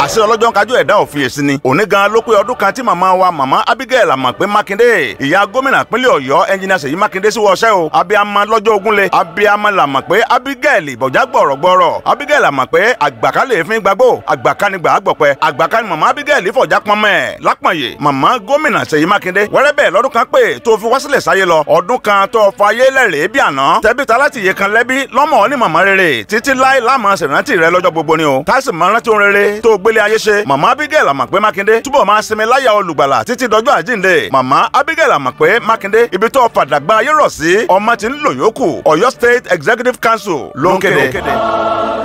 àṣẹ ọlọ́jọ́ kájú ẹ̀dá òfin èsì ni òní gan ló pé ọdún kan tí màmá wa màmá Abigail Àmọ̀pé Mákindé ìyá gómìnà pínlẹ̀ Ọ̀yọ́ ẹnjìnà Ṣèyí Mákindé sí wọṣẹ́ o abiyamọ lọ́jọ́ ogunle abiyamọ l'Àmọ̀pé Abigail ìbọ̀já gbọ̀rọ̀gbọ̀rọ̀ Abigail Àmọ̀pé àgbàkálẹ̀ èéfín gbàgbó àgbàkanìgbà àgbọ̀pẹ àgbàkanì màmá Abigail fọ̀já pọnmẹ́ lápọ̀nyè màmá gómìnà Ṣèyí Mákindé wẹ́rẹ́ bẹ́ẹ̀ lọ́dún kan pé tó fi wá sílẹ̀ sáyé lọ ọdún kan tó fa ayé lẹ́rìí bí àná tẹ́bí ta láti yẹ kan lẹ́bí lọ́mọ ní màmá rere títí láé láàmú ṣèrántí rẹ lọ́jọ́ gbogbo ni o táìsì máa rántí ohun rere tó gbélé ayé ṣe màmá Abigail Àmọ̀pé Mákindé túbọ̀ máa sinmi láyà olùgbàlà títí dọjọ́ àjíǹde màmá Abigail Àmọ̀pé Mákindé ibi tó fàdàgbà ayé rọ̀ sí ọmọ tí ń lò yókù Ọ̀yọ́ State Executive Council ló ń kéde.